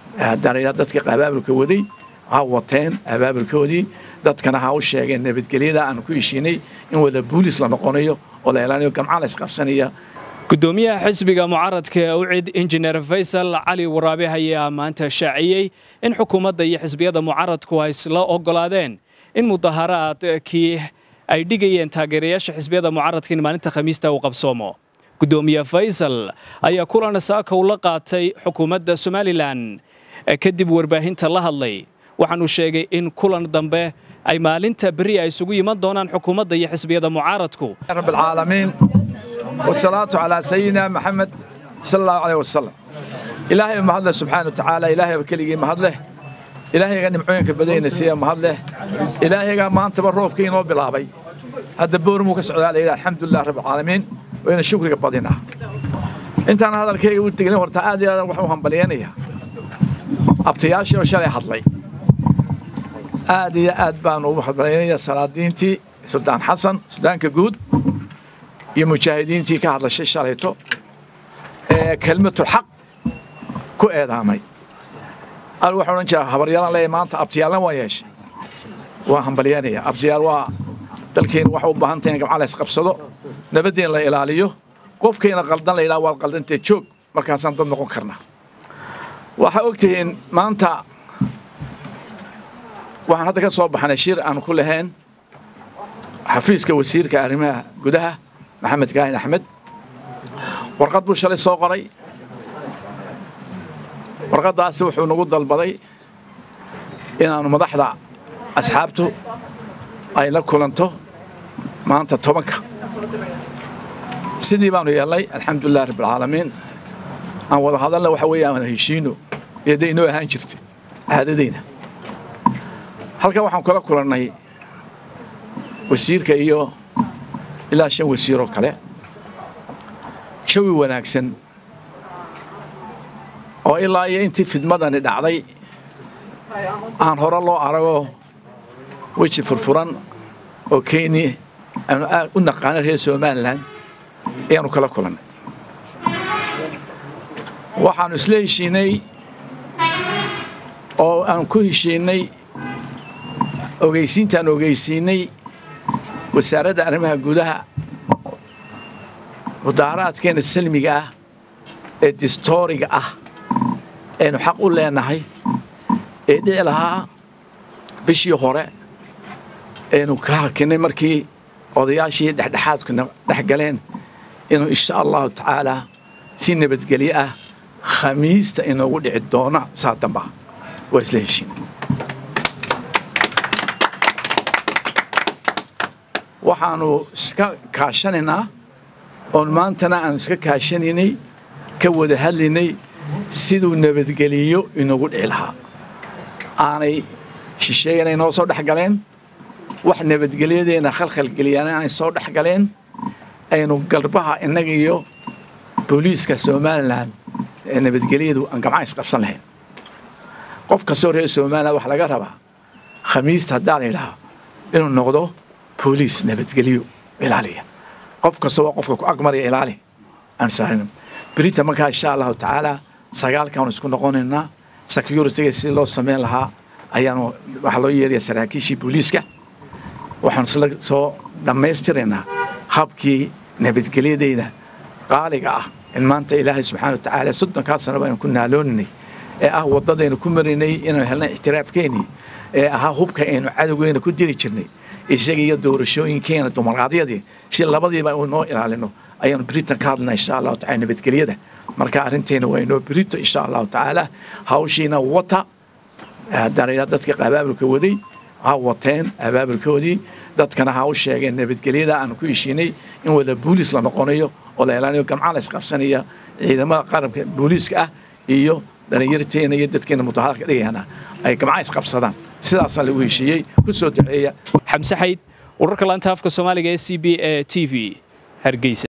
haddana dadka abaabulka waday ha wateen abaabulkoodii dadkana ha u sheegeen nabadgelyada aan ku heshiinay in wada buulis la noqonayo oo la ilaaliyo gamca la isqabsanaya gudoomiyaha xisbiga mucaaradka ee ucid injineer faysal cali waraabe ayaa maanta shaaciyey in xukuumadda iyo xisbiyada mucaaradku ay isla oggolaadeen in mudaharaadkii ay dhigayeen taageerayaasha xisbiyada mucaaradka in maalinta khamiista uu qabsoomo gudoomiye faysal ayaa kulan saakaw la qaatay xukuumadda somalilan kadib warbaahinta la hadlay waxaanu sheegay in kulan dambe ay maalinta beri ay isugu yiman doonaan xukuumadda iyo xisbiyada mucaaradku رب العالمين والصلاة على سيدنا محمد صلى الله عليه وسلم إلهي ما هذا سبحانه وتعالى إلهي بكلي ما هذا إلهي غني معين كبدين سيا ما هذا إلهي قال ما أنت بروب كين وبلابي هذا بور مو كسر على الحمد لله رب العالمين وين الشكر قبضنا أنت أنا هذا الكي قلت لي ورتا عادي هذا وحوهم بليانية أبتياشي وشالي حضلي عادي عاد بانو بليانية صلاة دينتي سلطان حسن سلطان كجود iyo mujaahidiintii ka hadlashay shalayto ee kelmatul xaq ku eedaamay al waxaan odhan jiraa habaryadan leeyahay maanta abtiyaalna waa yeeshay waa hambalyanaya abtiyaal waa dalkeenu waxa u baahan tahay in gamca la isqabsado nabadeen la ilaaliyo qofkayna qaldan la yidhaha waad qaldantee joog markaasaan dad noqon karnaa waxaa ogtihiin maanta waxaan hadda ka soo baxnay shir aan ku lahayn xafiiska wasiirka arrimaha gudaha maxamed kaahin axmed warqad buu shalay soo qoray warqaddaasi wuxuu nagu dalbaday inaannu madaxda asxaabtu ay la kulanto maanta tobanka sidii baanu yeelnay alxamdulilah rabbilcaalamiin aan wada hadalna waxa weeye aan heshiino iyo dee inoo ahaan jirtay caadadayna halkan waxaan kula kulannay wasiirka iyo ilaa shan wasiiroo kale jawi wanaagsan oo ilaa iyo intii fidmadani dhacday aan hore loo arago weji furfuran oo kenya aanu aad u naqaano reer somalilan ayaanu kala kulannay waxaannu isla heshiinay oo aan ku heshiinay ogeysiintaan ogeysiinay wasaaradda arrimaha gudaha mudaaharaadkeena salmiga ah ee distooriga ah aynu xaq u leenahay ee dhici lahaa bishii hore aynu ka hakinay markii odayaashii dhexdhexaadkuna dhex galeen inuu insha allahu tacaalaa si nabadgelyo ah khamiista inoogu dhici doona saa damba waa isla heshiin waxaannu iska kaashanaynaa oon maantana aanu iska kaashanaynay ka wada hadlaynay siduu nabadgeliyo inagu dhici lahaa aanay shisheeyanay noo soo dhex galeen wax nabadgelyadeenna khalkhalgeliyaan aanay soo dhex galeen aynu galbaha innaga iyo booliiska somalilan ee nabadgelyadu aan gamca isqabsan lahayn qof kastoo reer somalilan waxaa laga rabaa khamiista haddaa la yidhaha inuu noqdo booliis nabadgelyo ilaaliya qof kasta waa qofka ku agmaraya ilaali aan saarin berita markaa insha allahu tacaala sagaalkaanu isku noqonaynaa securityga si loo samayn lahaa ayaanu waxaa loo yeeraya saraakiishii booliiska waxaanu isla soo dhammaystiraynaa habkii nabadgelyadeyda qaaliga ah in maanta ilaahay subxaana wa tacaala soddonkaa sano baynu ku naalooninay ee ah waddadaynu ku maraynay inaynu helnay ixtiraafkeenii ee ahaa hubka aynu cadowgeyna ku diri jirnay isaga iyo doorashooyinkeena dumarqaadyadii si labadiiba noo ilaalino ayaanu britain ka hadlana insha allahu tacala nabadgelyada marka arrinteena waa inoo brito insha allahu tacaala hawshiina wata haddana dadka abaabulka waday ha wateen abaabulkoodii dadkana ha u sheegeen nabadgelyada aan ku heshiinay in wada buulis la noqonayo oo la ilaaliyo gamca la isqabsanaya ciidamada qarabka booliiska ah iyo dhalinyarteena iyo dadkeena mudaharaadka dhigayana ay gamca isqabsadaan sidaasaa lagu heshiiyey ku soo duceeya xamse xayd wararka laanta afka soomaaliga ee c b e t v hargeysa